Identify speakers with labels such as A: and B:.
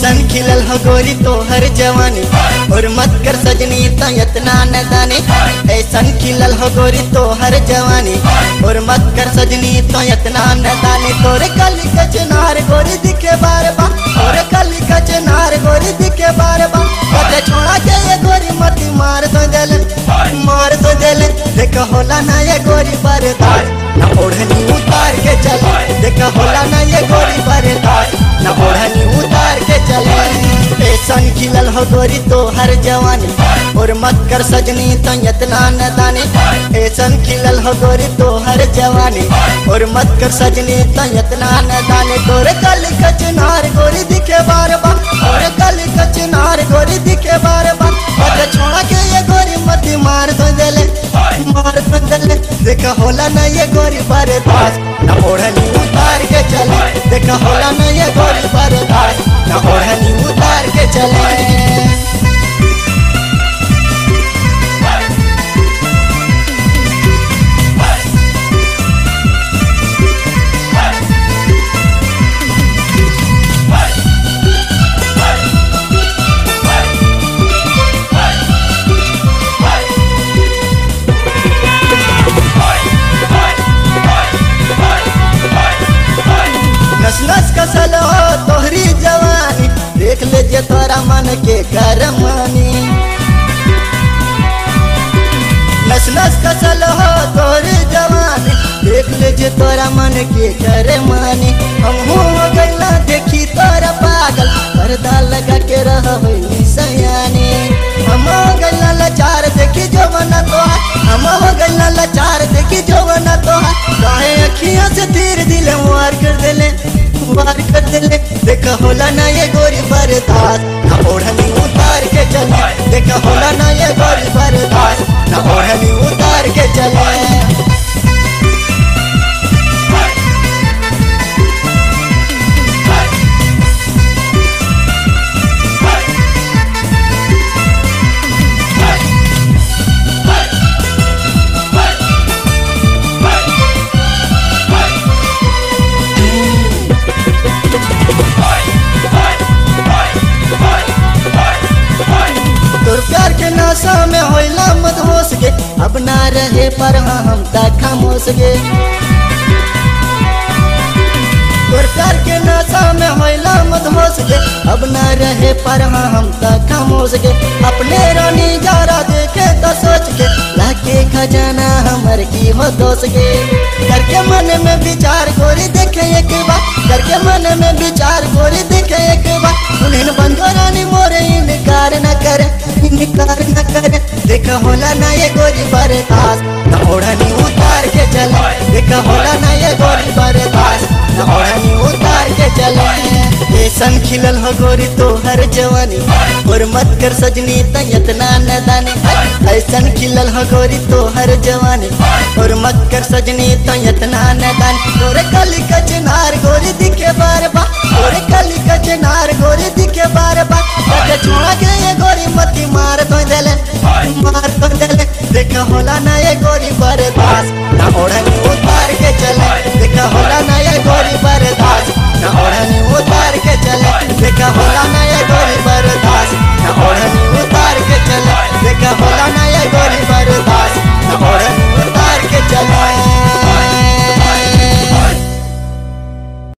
A: ऐसन खिलल हो गोरी तोहर जवानी और मत कर सजनी तो इतना न जाने ऐसन खिलल हो गोरी तोहर जवानी और मत कर सजनी तो इतना न जाने तोरे कली कचनार गोरी दिखे बार बार तोरे कली कचनार गोरी दिखे बार बार कते छोड़ा के ये गोरी मती मार दो जल मार दो जल देख होला ना ये गोरी बरदार ना ओढ़नी उतार के चले देख होला ना ये गोरी बरदार ना ओढ़नी उतार के चले ऐसन खिलल हो गोरी तो हर जवानी और मत कर सजनी तो इतना न दाने ऐसन खिलल हो गोरी तो हर जवानी और मत कर सजनी तो इतना न दाने तोरे कल कचनार गोरी दिखे बार बार तोरे कल कचनार गोरी दिखे बार बार अरे छोड़ा के ये गोरी मती मार दो दले मार दो दले देखा होला ना ये गोरी बारे दास ना ओढ़नी उतार के चले देखा होला ना ये गोरी बारे दास ना ओढ़नी उतार के चले नस नस कसल हो तोहरी जवानी देख ले जे तोरा मन के करमानी नस नस कसल हो तोहरी जवानी देख ले जे तोरा मन के करमानी हम हो गइला देखी तोरा पागल पर्दा लगा के रह सयानी हम हो गइला लाचार देखी जवाना तोहार हम हो गइला लाचार देखी जवाना तोहार काहे अखियां से तीर दिल मार कर देले मार कर देले देखा होला ना ये गोरी बरदास ना ओढ़नी उतार के चले देखा होला ना ये गोरी बरदास ना ओढ़नी उतार के चले तोर प्यार के नशा में होइला मत होश गे अब ना रहे पर हाँ हम तक खामोश गे तोर प्यार के नशा में होइला मत होश गे अब ना रहे पर हाँ हम तक खामोश गे अपने रानी जारा देखे तो सोच के लाके खजाना हमर की हो दोष गे करके मन में विचार गोरी देखे एक बार करके मन में विचार गोरी देखे एक बार उन्हें बंधो रानी मोरे इनकार न करे इनकार न करे देखा होला ना ये गोरी बरदास न ओढ़नी उतार के चले देखा होला ना ये गोरी बरदास न ओढ़नी उतार के चले ऐसन खिलल हो गोरी तो हर जवानी और मत कर सजनी त इतना न दाने ऐसन खिलल हो गोरी तो हर जवानी और मत कर सजनी तो इतना न दाने तोरे कली कचनार गोरी दिखे बार बार तोरे कली कचनार गोरी दिखे बार बार